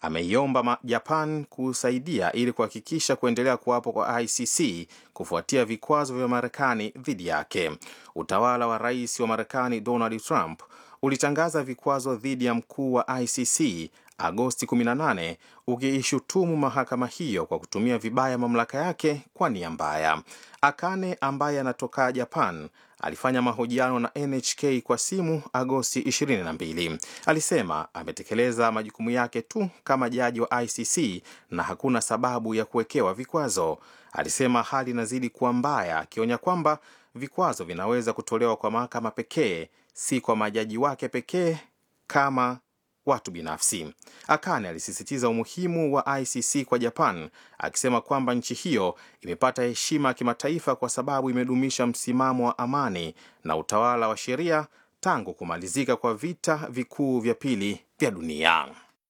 ameiomba Japan kusaidia ili kuhakikisha kuendelea kuwapo kwa ICC kufuatia vikwazo vya Marekani dhidi yake. Utawala wa rais wa Marekani Donald Trump ulitangaza vikwazo dhidi ya mkuu wa ICC Agosti 18 ukiishutumu mahakama hiyo kwa kutumia vibaya mamlaka yake kwa nia mbaya. Akane ambaye anatoka Japan alifanya mahojiano na NHK kwa simu Agosti 22. Alisema ametekeleza majukumu yake tu kama jaji wa ICC na hakuna sababu ya kuwekewa vikwazo. Alisema hali inazidi kuwa mbaya, akionya kwamba vikwazo vinaweza kutolewa kwa mahakama pekee, si kwa majaji wake pekee kama watu binafsi. Akane alisisitiza umuhimu wa ICC kwa Japan, akisema kwamba nchi hiyo imepata heshima ya kimataifa kwa sababu imedumisha msimamo wa amani na utawala wa sheria tangu kumalizika kwa vita vikuu vya pili vya dunia.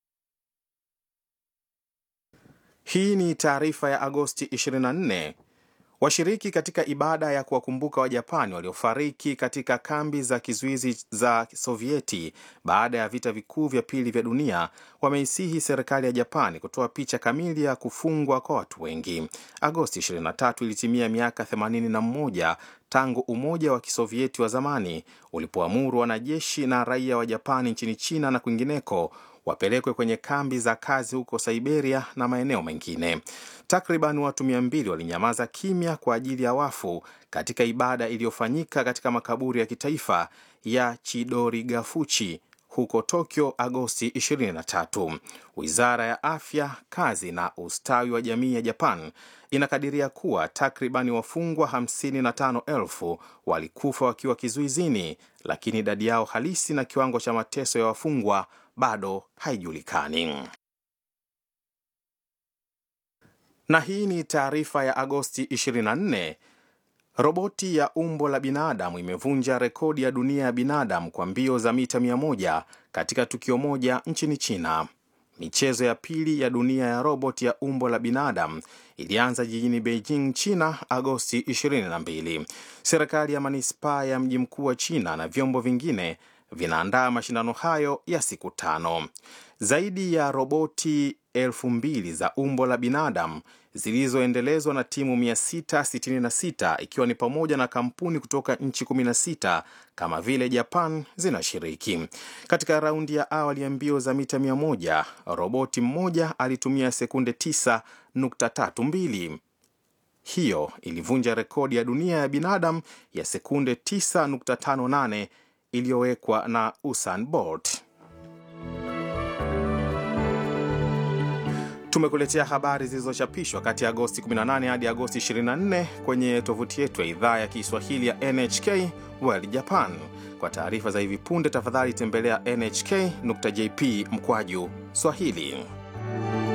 Hii ni taarifa ya Agosti 24. Washiriki katika ibada ya kuwakumbuka Wajapani waliofariki katika kambi za kizuizi za Sovieti baada ya vita vikuu vya pili vya dunia wameisihi serikali ya Japani kutoa picha kamili ya kufungwa kwa watu wengi. Agosti 23 ilitimia miaka 81 tangu Umoja wa Kisovieti wa zamani ulipoamuru wanajeshi na raia wa Japani nchini China na kwingineko wapelekwe kwenye kambi za kazi huko Siberia na maeneo mengine. Takriban watu mia mbili walinyamaza kimya kwa ajili ya wafu katika ibada iliyofanyika katika makaburi ya kitaifa ya Chidorigafuchi huko Tokyo Agosti 23. Wizara ya Afya, Kazi na Ustawi wa Jamii ya Japan inakadiria kuwa takribani wafungwa 55,000 walikufa wakiwa kizuizini, lakini idadi yao halisi na kiwango cha mateso ya wafungwa bado haijulikani. Na hii ni taarifa ya Agosti 24. Roboti ya umbo la binadamu imevunja rekodi ya dunia ya binadamu kwa mbio za mita 100 katika tukio moja nchini China. Michezo ya pili ya dunia ya roboti ya umbo la binadamu ilianza jijini Beijing, China, Agosti 22. Serikali ya manispaa ya mji mkuu wa China na vyombo vingine vinaandaa mashindano hayo ya siku tano. Zaidi ya roboti elfu mbili za umbo la binadamu zilizoendelezwa na timu 666 ikiwa ni pamoja na kampuni kutoka nchi 16 kama vile Japan zinashiriki. Katika raundi ya awali ya mbio za mita 100, roboti mmoja alitumia sekunde 9.32. Hiyo ilivunja rekodi ya dunia ya binadamu ya sekunde 9.58 iliyowekwa na Usain Bolt. Tumekuletea habari zilizochapishwa kati ya Agosti 18 hadi Agosti 24 kwenye tovuti yetu ya idhaa ya Kiswahili ya NHK World Japan. Kwa taarifa za hivi punde, tafadhali tembelea nhk.jp mkwaju Swahili.